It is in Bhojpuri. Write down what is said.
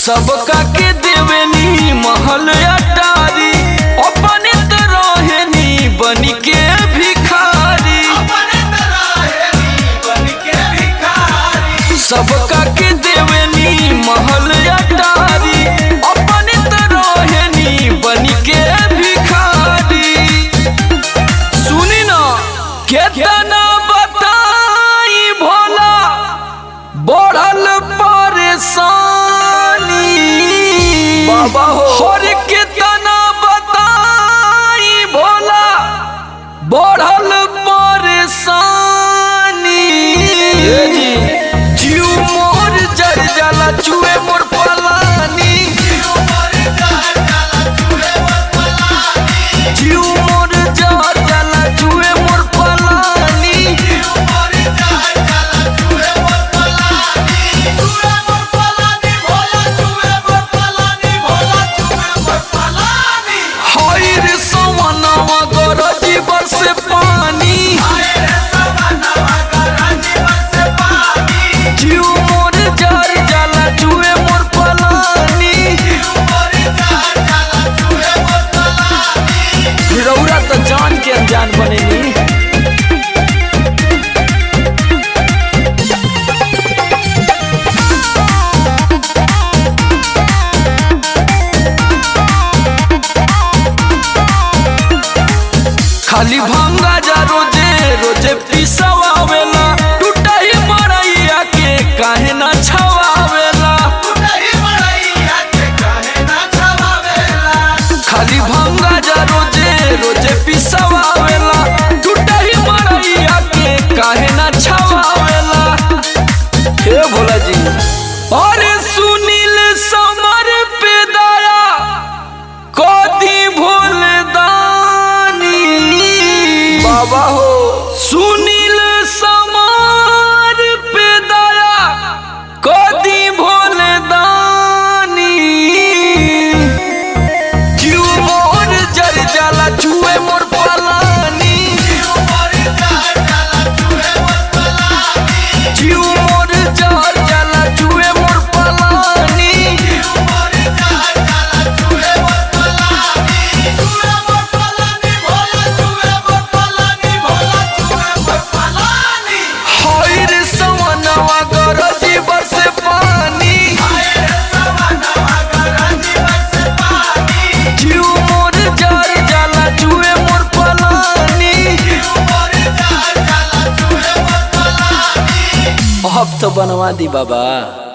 सबका के देवेनी महल अटारी अपने त रहेनी बनी के भिखारी सबका के देवेनी महल अटारी अपने त रहेनी बनी के भिखारी सुनी ना केतना बताई भोला बढ़ल परेशानी बाबा हो और कितना बताई भोला बढ़ल परेशानी जीव मोर जर जाला चुए मोर पलानी जीव मोर जर जाला चुए मोर पलानी हाय रे सवनवा गरजी बरसे पानी जीव मोर जर जाला चुए मोर पलानी रौरा तो जान के अनजान बनेनी खाली भंगा जा रोजे रोजे पिसवावेला टूटा ही मरैया के काहे ना छवावेला खाली भंगा जा रोजे रोजे पिसवावेला टूटा ही मरैया के काहे ना छवावेला हे भोला जी अरे सुनील समर पे दया कदी भोल दानी बाबा हो सुनील समार पे दया कदी भोल दानी क्यों मोर जर जाला छुए मोर पलानी क्यों मोर जर जाला छुए मोर पलानी हाय रे सवनवा गरजी बरसे पानी जीव मोर जर जाला छुए मोर पलानी अब तो बनवा दी बाबा